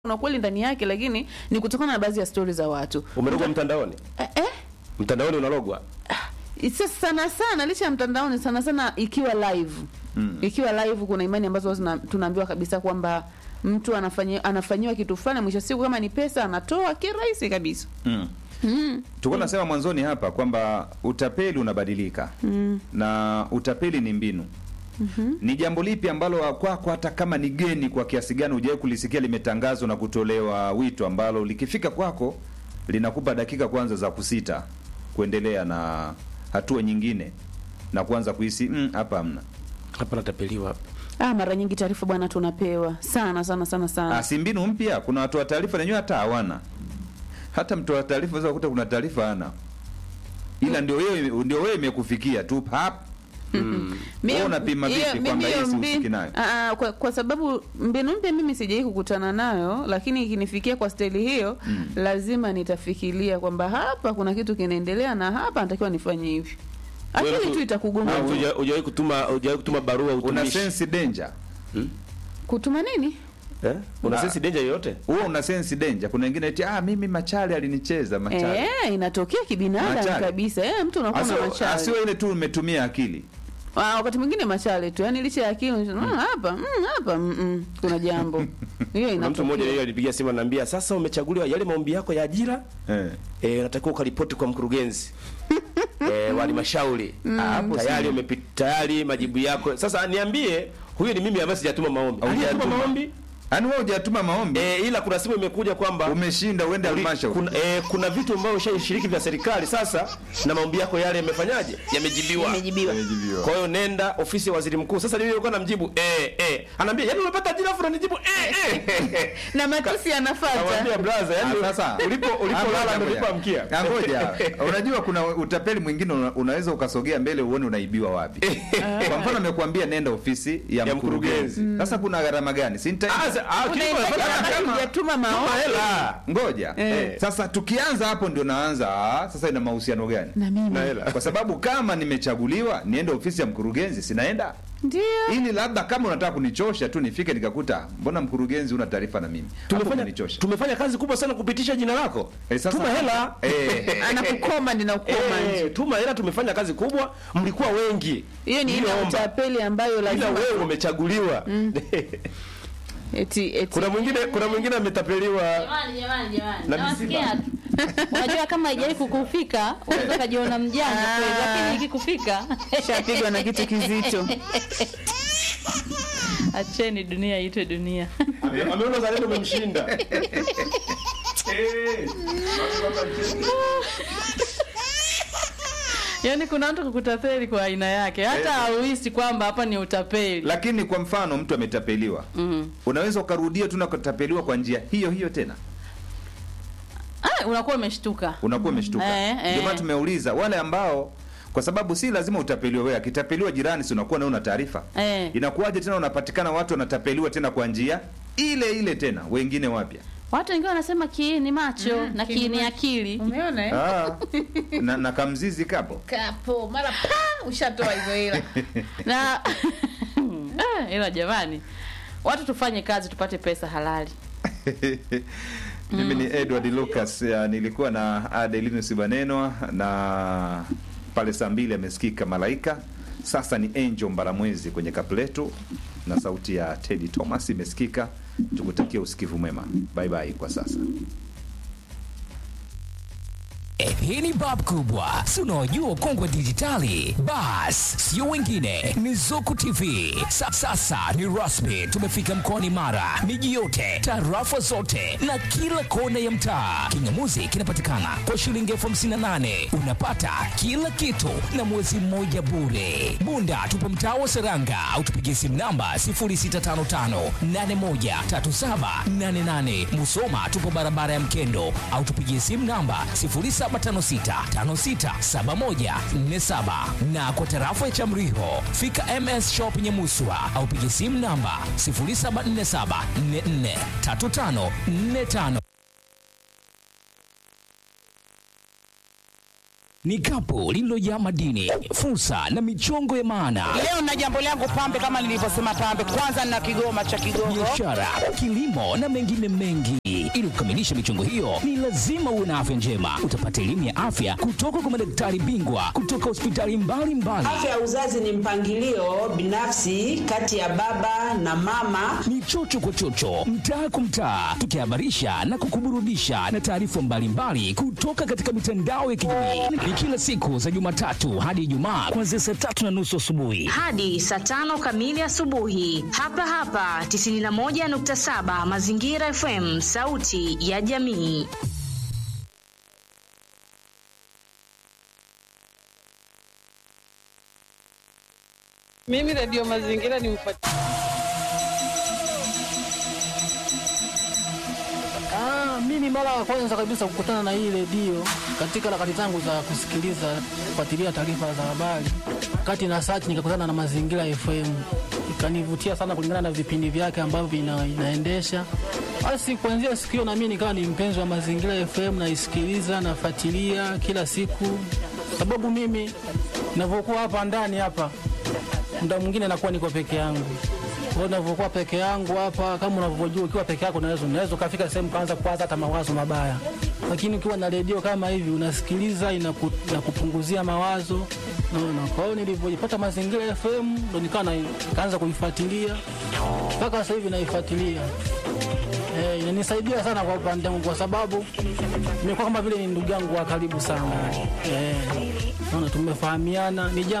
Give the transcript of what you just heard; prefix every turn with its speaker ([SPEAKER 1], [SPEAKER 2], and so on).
[SPEAKER 1] kuna kweli ndani yake, lakini ni kutokana na baadhi ya stori za watu.
[SPEAKER 2] Umerogwa mtandaoni?
[SPEAKER 1] Eh, eh?
[SPEAKER 2] Mtandaoni unarogwa?
[SPEAKER 1] Sasa sana sana licha ya mtandaoni sana sana ikiwa live mm. ikiwa live kuna imani ambazo zina- tunaambiwa kabisa kwamba mtu anafanyia anafanyiwa kitu fulani, mwisho wa siku kama ni pesa anatoa kirahisi kabisa.
[SPEAKER 3] Mm. Tulikuwa nasema mwanzoni hapa kwamba utapeli unabadilika mm. na utapeli ni mbinu mm-hmm. Ni jambo lipi ambalo kwako hata kama ni geni kwa kiasi gani hujawahi kulisikia limetangazwa na kutolewa wito ambalo likifika kwako linakupa dakika kwanza za kusita kuendelea na hatua nyingine na kuanza kuhisi "Mm, hapa hamna.
[SPEAKER 2] Hapa natapeliwa hapa.
[SPEAKER 1] Ah, mara nyingi taarifa bwana tunapewa sana sana sana sana.
[SPEAKER 3] Ah, si mbinu mpya. Kuna watu wa taarifa wenyewe hata hawana, hata mtu wa taarifa unaweza kukuta kuna taarifa hana, ila ndio wewe ndio wewe imekufikia tu hap Wewe unapima
[SPEAKER 1] hiyo-
[SPEAKER 3] vipi
[SPEAKER 1] mimi
[SPEAKER 3] kwamba hii
[SPEAKER 1] hiyo
[SPEAKER 3] sihusiki
[SPEAKER 1] mbinu-
[SPEAKER 3] nayo?
[SPEAKER 1] Ah, ah, kwa, kwa sababu mbinu mpya mimi sijai kukutana nayo, lakini ikinifikia kwa staili hiyo lazima nitafikiria kwamba hapa kuna kitu kinaendelea na hapa natakiwa nifanye hivi.
[SPEAKER 2] Wewe
[SPEAKER 1] Akili
[SPEAKER 2] tu-
[SPEAKER 1] tu itakugonga.
[SPEAKER 2] Wewe huja- Hujawahi kutuma hujawahi kutuma barua
[SPEAKER 3] una
[SPEAKER 2] utumishi?
[SPEAKER 3] sense danger
[SPEAKER 1] Kutuma nini?
[SPEAKER 2] Eh? Una
[SPEAKER 3] Ah.
[SPEAKER 2] sense danger yoyote?
[SPEAKER 3] huo una sense danger. Kuna wengine eti ah, mimi machale alinicheza machale.
[SPEAKER 1] Eh, inatokea kibinadamu
[SPEAKER 3] Machale.
[SPEAKER 1] kabisa. Eh, mtu unakuwa na
[SPEAKER 3] Asio-
[SPEAKER 1] machale.
[SPEAKER 3] Asiwe ile tu umetumia akili.
[SPEAKER 1] Ah, wakati mwingine machale tu. Yaani licha ya akili mm. hapa, mm, hapa mm, mm, kuna jambo. Hiyo
[SPEAKER 2] Kuna mtu mmoja
[SPEAKER 1] inatokea.
[SPEAKER 2] yeye alipigia simu ananiambia, "Sasa umechaguliwa yale maombi yako ya ajira
[SPEAKER 3] Eh.
[SPEAKER 2] eh, unatakiwa ukaripoti kwa mkurugenzi eh, wa halmashauri
[SPEAKER 3] Ah, hapo
[SPEAKER 2] tayari
[SPEAKER 3] si-
[SPEAKER 2] umepita tayari majibu yako. Sasa niambie, huyo ni mimi ambaye sijatuma maombi. Hujatuma
[SPEAKER 3] Hujatuma.
[SPEAKER 2] maombi?
[SPEAKER 3] Yaani wewe hujatuma maombi,
[SPEAKER 2] Eh, ila kuna simu imekuja kwamba
[SPEAKER 3] umeshinda uende
[SPEAKER 2] Uli-
[SPEAKER 3] halmashauri.
[SPEAKER 2] kuna, eh, kuna vitu ambavyo ushashiriki vya serikali sasa na maombi yako yale yamefanyaje? Yamejibiwa.
[SPEAKER 1] Imejibiwa.
[SPEAKER 3] Imejibiwa.
[SPEAKER 2] Kwa hiyo nenda ofisi ya waziri mkuu. Sasa mimi nilikuwa namjibu eh eh. Anaambia, "Yaani umepata ajira fulani nijibu eh eh."
[SPEAKER 1] Na matusi yanafuata.
[SPEAKER 2] Namwambia brother,
[SPEAKER 3] Ah,
[SPEAKER 2] yaani
[SPEAKER 3] sasa
[SPEAKER 2] ulipo ulipolala ndio ulipoamkia.
[SPEAKER 3] Ah, Ngoja, unajua kuna utapeli mwingine una- unaweza ukasogea mbele uone unaibiwa wapi. Kwa mfano amekuambia nenda ofisi ya,
[SPEAKER 2] Ya
[SPEAKER 3] mkurugenzi. Sasa kuna gharama gani? Si nita
[SPEAKER 2] Ah, sa- ah,
[SPEAKER 1] Unaipata
[SPEAKER 2] kilikuwa
[SPEAKER 1] wakati
[SPEAKER 2] kama-
[SPEAKER 1] hujatuma
[SPEAKER 2] Tuma
[SPEAKER 1] maombi.
[SPEAKER 2] hela.
[SPEAKER 3] ngoja.
[SPEAKER 1] Eh.
[SPEAKER 3] Sasa tukianza hapo ndio naanza ah, sasa ina mahusiano gani?
[SPEAKER 1] Na mimi.
[SPEAKER 2] Na hela.
[SPEAKER 3] Kwa sababu kama nimechaguliwa niende ofisi ya mkurugenzi sinaenda
[SPEAKER 1] Ndio.
[SPEAKER 3] ili labda kama unataka kunichosha tu nifike nikakuta mbona mkurugenzi una taarifa na mimi Hapo
[SPEAKER 2] Tumefanya
[SPEAKER 3] umenichosha.
[SPEAKER 2] tumefanya kazi kubwa sana kupitisha jina lako.
[SPEAKER 3] Eh, sasa-
[SPEAKER 2] Tuma hela.
[SPEAKER 3] Eh.
[SPEAKER 1] Anakukoma ndio nakukoma nje.
[SPEAKER 2] Eh, tuma hela tumefanya kazi kubwa, mlikuwa wengi.
[SPEAKER 1] Hiyo ni ile
[SPEAKER 2] Niliomba.
[SPEAKER 1] utapeli ambayo
[SPEAKER 2] Ila
[SPEAKER 1] lazima
[SPEAKER 2] wewe umechaguliwa.
[SPEAKER 1] eti eti
[SPEAKER 2] kuna mwingine kuna mwingine ametapeliwa
[SPEAKER 4] Jamani, jamani, jamani.
[SPEAKER 2] Na
[SPEAKER 4] Nawasikia tu. Unajua kama haijawahi kukufika, unaweza ukajiona mjanja
[SPEAKER 1] Ah.
[SPEAKER 4] kweli, lakini ikikufika
[SPEAKER 1] shapigwa na kitu kizito.
[SPEAKER 4] acheni dunia iitwe dunia.
[SPEAKER 2] Ame- ameona zalendo umemshinda. Eh.
[SPEAKER 4] Yaani kuna mtu kukutapeli kwa aina yake, hata hauhisi kwamba hapa ni utapeli.
[SPEAKER 3] lakini kwa mfano mtu ametapeliwa unaweza ukarudia tu na kutapeliwa kwa njia hiyo hiyo tena
[SPEAKER 4] Ah, unakuwa umeshtuka.
[SPEAKER 3] unakuwa umeshtuka
[SPEAKER 4] Eh, eh.
[SPEAKER 3] ndio maana tumeuliza wale ambao kwa sababu si lazima utapeliwe wewe akitapeliwa jirani si unakuwa na una taarifa
[SPEAKER 4] Eh.
[SPEAKER 3] inakuwaje tena unapatikana watu wanatapeliwa tena kwa njia ile ile tena wengine wapya
[SPEAKER 4] Watu wengine wanasema kiini macho na
[SPEAKER 1] kiini
[SPEAKER 4] kiini
[SPEAKER 1] macho.
[SPEAKER 4] akili.
[SPEAKER 1] Umeona eh?
[SPEAKER 3] ah, na, na kamzizi kapo
[SPEAKER 1] Kapo mara pa ushatoa hizo hela.
[SPEAKER 4] Na Ah, ila jamani, watu tufanye kazi tupate pesa halali.
[SPEAKER 3] mimi ni edward lucas ya, nilikuwa na adelinus banenwa na pale saa mbili amesikika malaika sasa ni angel mbalamwezi kwenye kapletu na sauti ya tedi thomas imesikika tukutakia usikivu mwema bye bye kwa sasa
[SPEAKER 5] Eh, Hii ni bab kubwa, si unaojua ukongwe dijitali? Bas, sio wengine, ni Zuku TV. Sa, sasa ni rasmi, tumefika mkoani Mara, miji yote, tarafa zote na kila kona ya mtaa. Kingamuzi kinapatikana kwa shilingi elfu hamsini na nane unapata kila kitu na mwezi mmoja bure. Bunda tupo mtaa wa Seranga au tupigie simu namba 0655813788. Musoma tupo barabara ya Mkendo au tupigie simu namba 0756567147 na kwa tarafa ya Chamriho fika MS Shop Nyamuswa au pigie simu namba 0747443545. ni kapu lililojaa madini, fursa na michongo ya maana,
[SPEAKER 6] Leo na jambo langu pambe, kama nilivyosema pambe, kwanza na kigoma cha Kigogo.
[SPEAKER 5] biashara, kilimo na mengine mengi. Ili kukamilisha michongo hiyo, ni lazima uwe na afya njema. Utapata elimu ya afya kutoka kwa madaktari bingwa kutoka hospitali mbalimbali.
[SPEAKER 7] Afya ya uzazi ni mpangilio binafsi kati ya baba na mama.
[SPEAKER 5] ni chocho kwa chocho, mtaa kwa mtaa, tukihabarisha na kukuburudisha na taarifa mbalimbali kutoka katika mitandao ya kijamii. Ni kila siku za Jumatatu hadi Ijumaa kuanzia saa tatu na nusu asubuhi.
[SPEAKER 8] hadi saa tano kamili asubuhi hapa hapa 91.7 Mazingira FM, sauti ya jamii.
[SPEAKER 9] Mimi Radio Mazingira ni mfuati.
[SPEAKER 10] Ah, mimi mara ya kwanza kabisa kukutana na hii redio katika harakati zangu za kusikiliza kufuatilia taarifa za habari, kati na search nikakutana na Mazingira FM, ikanivutia sana kulingana na vipindi vyake ambavyo ina, inaendesha. Basi kuanzia siku hiyo na mimi nikawa ni mpenzi wa Mazingira FM, naisikiliza nafuatilia kila siku, sababu mimi ninavyokuwa hapa ndani hapa muda mwingine nakuwa niko peke yangu. Kwa hiyo ninavyokuwa peke yangu hapa, kama unavyojua, ukiwa peke yako unaweza unaweza ukafika sehemu kaanza kuwaza hata mawazo mabaya, lakini ukiwa na redio kama hivi unasikiliza, inaku, inakupunguzia mawazo naona. Kwa hiyo nilivyojipata Mazingira FM ndo nikawa na- nikaanza kuifuatilia mpaka sasa hivi naifuatilia. Eh, inanisaidia sana kwa upande wangu kwa sababu nimekuwa kama vile ni ndugu yangu wa karibu sana. Eh, naona tumefahamiana, ni jambo